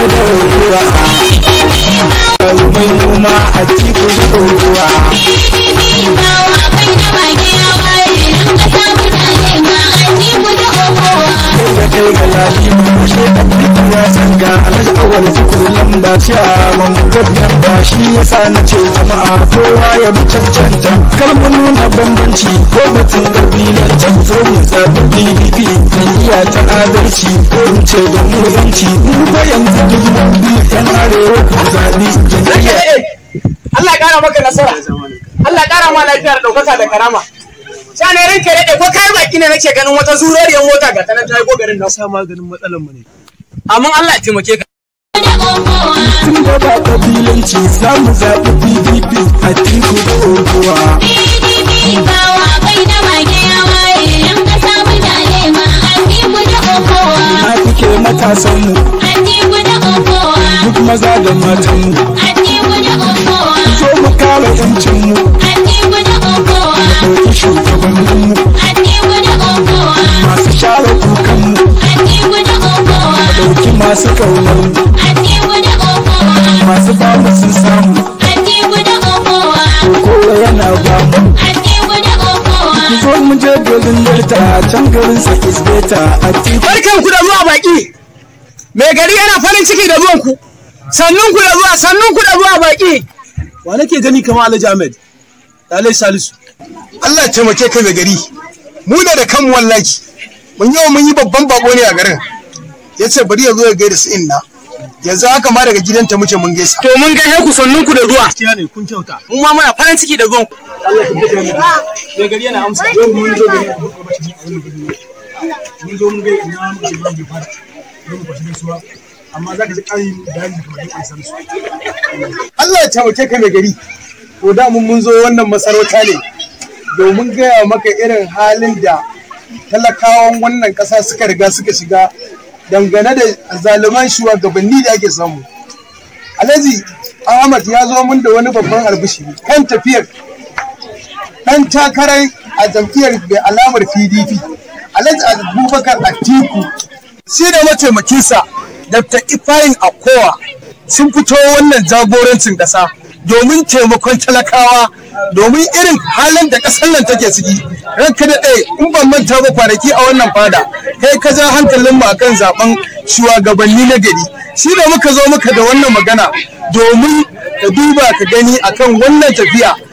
da ruwa mai noma a tiku da ruwa da kai ga lafi mushe da fita ya sanga alhaji awal zukur lamba ce a mamukar lamba shi ya sa na ce jama'a kowa ya bi cancanta kar mu nuna bambanci ko batun kabilancin zo mu zaɓi pdp jam'iyya ta adalci ko in ce da mu yanci mu ba yanzu duk mun bi yan arewa ku zaɓi jam'iyya Allah ya kara maka nasara Allah ya kara ma lafiya da ɗaukaka da karama sha ne ranka ya daɗe ko kai baki ne nake ganin wata zuriyar mota ga tanan ta yi gogarin nan sa maganin matsalar mu ne amma Allah ya taimake ka tun da ba kabilanci za mu zaɓi pdp a tiku da oguwa na fike matasanmu duk maza da matanmu zo mu kare yancinmu ɗauki shugabanninmu masu share kukanmu ɗauki masu ƙaunarmu masu bamu sun samu kowa yana bamu zo mu je domin delta can garin sa isbeta a tiku barkan ku da zuwa baki mai gari yana farin ciki da zuwan ku sannun ku da zuwa sannun ku da zuwa baki wa nake gani kamar Alhaji Ahmed Dalai Salisu Allah ya taimake ka mai gari mu ne da kanmu wallahi mun yau mun yi babban bako ne a garin ya ce bari ya zo ya gaida su inna yanzu haka ma daga gidanta muke mun gaisa to mun ga ku sannun ku da zuwa gaskiya ne kun kyauta mu ma muna farin ciki da zuwan ku mai gari yana amsa yau mun zo gari mun zo mun ga ina muka shiga mu fara mun kwashi gaisuwa amma za ka ji ƙarin bayani kamar yadda san su Allah ya taimake ka mai gari to da mun mun zo wannan masarauta ne domin gaya maka irin halin da talakawan wannan ƙasa suka riga suka shiga dangane da zaluman shugabanni da ake samu alhaji ahmad ya zo mun da wani babban albishi kan tafiyar ɗan takarar a jam'iyyar mai alamar pdp alhaji abubakar atiku shi da mataimakinsa dr ifayin akowa sun fito wannan jagorancin ƙasa domin taimakon talakawa domin irin halin da ƙasar nan take ciki ranka da ɗaya in ban manta ba kwanaki a wannan fada kai ka ja hankalin mu akan zaben shugabanni na gari shi da muka zo muka da wannan magana domin ka duba ka gani akan wannan tafiya